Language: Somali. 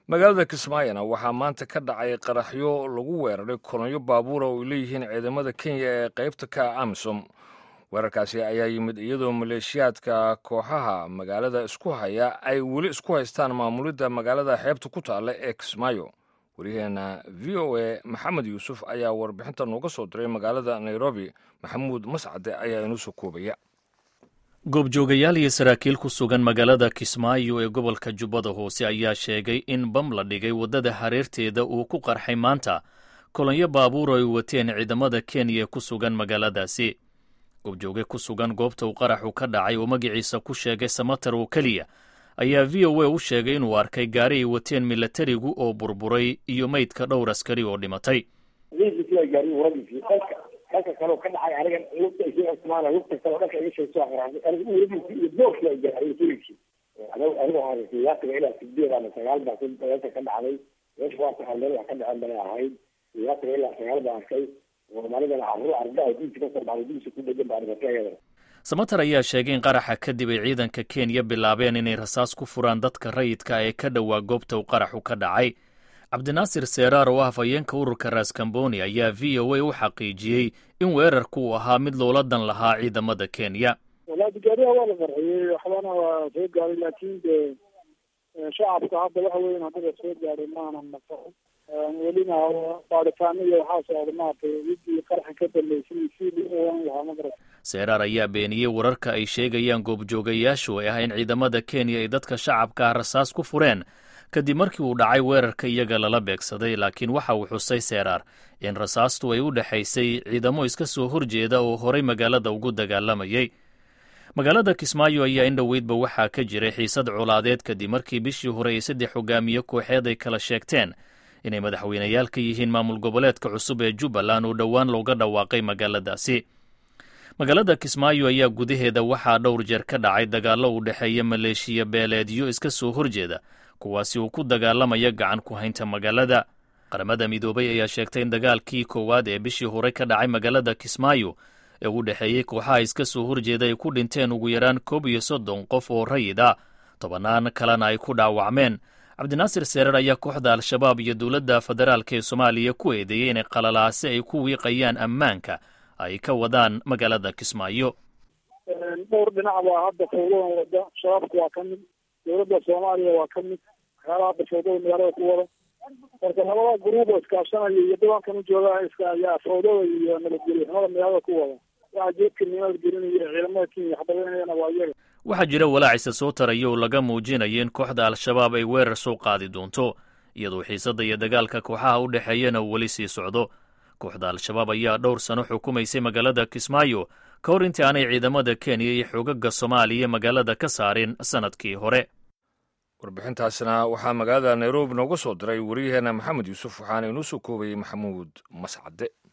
magaalada kismaayona waxaa maanta ka dhacay qaraxyo lagu weeraray kolonyo baabuura oo ay leeyihiin ciidamada kenya ee qaybta ka ah amisom weerarkaasi ayaa yimid iyadoo maleeshiyaadka kooxaha magaalada isku haya ay weli isku haystaan maamulidda magaalada xeebta ku taalla ee kismaayo waryaheena v o a maxamed yuusuf ayaa warbixinta nooga soo diray magaalada nairobi maxamuud mascade ayaa inuu soo koobaya goobjoogayaal iyo saraakiil ku sugan magaalada kismaayo ee gobolka jubbada hoose ayaa sheegay in bam la dhigay waddada hareerteeda uu ku qarxay maanta kolonyo baabuur ay wateen ciidamada kenya ee ku sugan magaaladaasi goobjooge ku sugan goobta uu qaraxu ka dhacay oo magaciisa ku sheegay samatar oo keliya ayaa v o a u sheegay inuu arkay gaari ay wateen milatarigu oo burburay iyo meydka dhowr askari oo dhimatay dhanka kale ka dhacay aniga lugta isii cusmaana lugta kale dhanka iga sheegto aniga uuradiisi iyo boorkii ay gaaray turigsi aniga waxaan siyaasiga ilaa sideed ama sagaal baa meesha ka dhacday meesha waa tahay meel wax ka dhacen bay ahayd siyaasiga ilaa sagaal baa arkay soomaalidana carruur arga ay diinsi kasoo dhacday diinsi ku dhegan baa dhimatay iyadana samatar ayaa sheegay in qaraxa kadib ay ciidanka kenya bilaabeen inay rasaas ku furaan dadka rayidka ee ka dhowaa goobta uu qaraxu ka dhacay cabdinaasir seeraar oo ah hafayeenka ururka raskamboni ayaa v o a u xaqiijiyey in weerarku uu ahaa mid loola dan lahaa ciidamada kenya walaadi gaariha waa la farxiyey waxbana waa soo gaaray laakiin de shacabka hadda waxa weyan haddaba soo gaaray maanan naqo welina baaritaano iyo waxaa socda maaragtay widii qaraxa ka dambeysay si lian lahaa magarata seeraar ayaa beeniyey wararka ay sheegayaan goobjoogayaashu ee ah in ciidamada kenya ay dadka shacabka ah rasaas ku fureen kadib markii uu dhacay weerarka iyaga lala beegsaday laakiin waxa uu xusay seeraar in rasaastu ay u dhexaysay ciidamo iska soo horjeeda oo horay magaalada ugu dagaalamayay magaalada kismaayo ayaa in dhoweydba waxaa ka jiray xiisad colaadeed kadib markii bishii hore ay saddex hogaamiye kooxeed ay kala sheegteen inay madaxweynayaal ka yihiin maamul goboleedka cusub ee jubbaland oo dhowaan looga dhawaaqay magaaladaasi magaalada kismaayo ayaa gudaheeda waxaa dhowr jeer ka dhacay dagaallo u dhexeeya maleeshiya beeleedyo iska soo horjeeda kuwaasi uu ku dagaalamaya gacan ku haynta magaalada qaramada midoobay ayaa sheegtay in dagaalkii koowaad ee bishii hore ka dhacay magaalada kismaayo ee u dhexeeyey kooxaha iska soo horjeeda ay ku dhinteen ugu yaraan koob iyo soddon qof oo rayid ah tobannaan kalena ay ku dhaawacmeen cabdinaasir seerar ayaa kooxda al-shabaab iyo dowladda federaalk ee soomaaliya ku eedeeyey inay qalalaase ay ku wiiqayaan ammaanka ay ka wadaan magaalada kismaayo dhowr dhinac baa hadda fawdadan wada shabaabka waa ka mid dowladda soomaaliya waa ka mid waxyaalaha hadda fawdada magaalada ku wada marka labada gruub oo iskaashanaya iyo dabankan u jooga iska ayaa fawdada iyo nabadgelyo xumada magaalada ku wada waxa jeedka nabadgelinaya ciidamada kenya waxbadanayana waa iyaga waxaa jira walaacisa soo taraya oo laga muujinayo in kooxda al-shabaab ay weerar soo qaadi doonto iyadoo xiisadda iyo dagaalka kooxaha u dhexeeyana uu weli sii socdo kooxda al-shabaab ayaa dhowr sano xukumaysay magaalada kismaayo ka hor intii aanay ciidamada kenya iyo xoogaga soomaaliya magaalada ka saarin sannadkii hore warbixintaasna waxaa magaalada nairobi nooga soo diray waryaheena maxamed yuusuf waxaana inuu soo koobayey maxamuud mascade